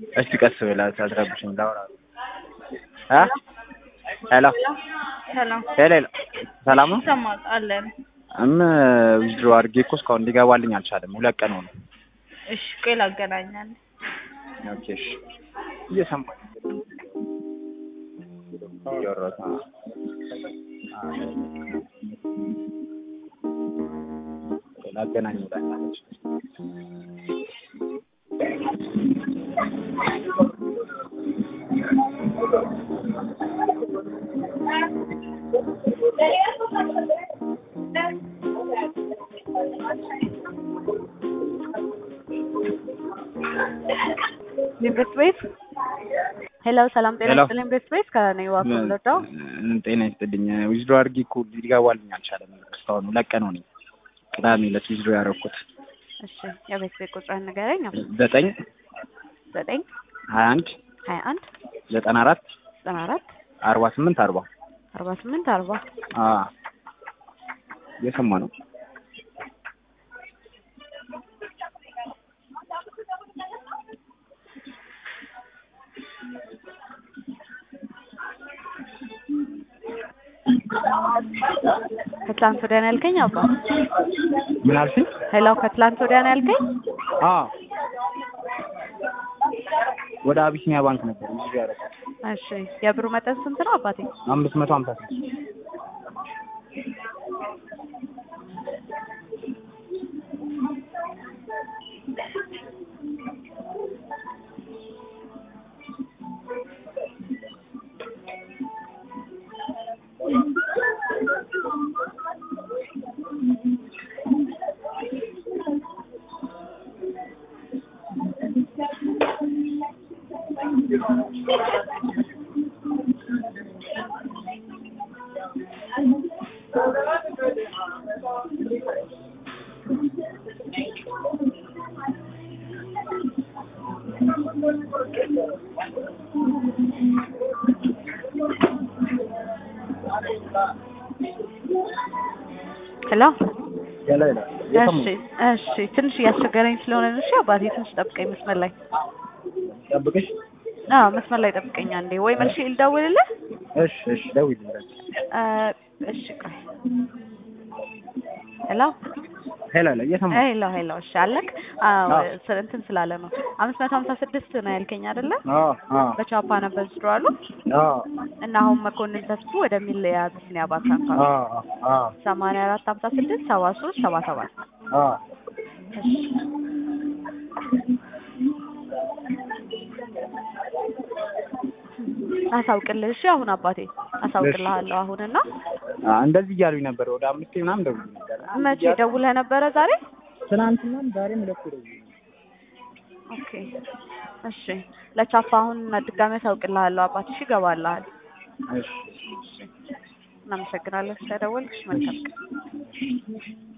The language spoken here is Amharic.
እስቲ ቀስ ብለህ አትረብሽኝ ላውራ እ ሄሎ ሰላም ሄሎ ሰላም ነው ይሰማል አለን። እም ዊዝድሮ አድርጌ እኮ እስካሁን ሊገባልኝ አልቻለም ሁለት ቀን ሆነ እሺ ቆይ ላገናኛለን። ኦኬ እሺ እየሰማኝ እያወራሁት ነው ላገናኝ ብላኛለች ኢንቨስት ቤት ሄሎ፣ ሰላም ጤና ሄሎ። ይስጥልኝ። ኢንቨስት ቤት ከነኝ ዋፍ ወለዳው። ጤና ይስጥልኝ ዊዝድሮ አድርጌ እኮ ሊገባልኝ አልቻለም እስካሁን ሁለት ቀን ሆነኝ ቅዳሜ ዕለት ዊዝድሮ ያደረኩት እሺ የቤት ቤት ቁጥርህን ንገረኝ። ዘጠኝ ዘጠኝ ሀያ አንድ ሀያ አንድ ዘጠና አራት ዘጠና አራት አርባ ስምንት አርባ አርባ ስምንት አርባ እየሰማ ነው ከትላንት ወዲያ ነው ያልከኝ አባ? ምን አልሽኝ? ሄሎ ከትላንት ወዲያ ነው ያልከኝ? አዎ ወደ አቢሲኒያ ባንክ ነበር ዊዝድሮ ያደረኩት እሺ የብሩ መጠን ስንት ነው አባቴ? አምስት መቶ ሀምሳ ስድስት ሄሎ ያለ ያለ እሺ እሺ ትንሽ እያስቸገረኝ ስለሆነ ነው። እሺ አባቴ ትንሽ ጠብቀኝ መስመር ላይ ጠብቅሽ አዎ መስመር ላይ ጠብቀኝ አንዴ ወይ መልሼ ልደውልልህ እሺ እሺ ደውዪልኝ እ እሺ ቆይ ሄሎ ሄሎ ሄሎ እየሰማ ሄሎ ሄሎ እሺ አለክ አዎ አዎ። ስ- እንትን ስላለ ነው አምስት መቶ ሀምሳ ስድስት ነው ያልከኝ አይደለ አዎ አዎ በቻፓ ነበር ዝሮ አሉ አዎ እና አሁን መኮንን ተስፉ ወደሚል የአቢሲኒያ ባንክ አካውንት አዎ አዎ ሰማንያ አራት ሀምሳ ስድስት ሰባ ሶስት ሰባ ሰባት አዎ አሳውቅልህ እሺ አሁን አባቴ አሳውቅልሃለሁ አሁንና አ እንደዚህ እያሉኝ ነበር ወደ አምስቴ ምናምን ደውዬ ነበር መቼ ደውለህ ነበረ ዛሬ ትናንትናም ዛሬም ሁለቴ ደውዬ ኦኬ እሺ ለቻፓ አሁን ድጋሜ አሳውቅልሃለሁ አባቴ እሺ ይገባልሃል እሺ እናመሰግናለን ስለደወልክሽ መልካም ቀን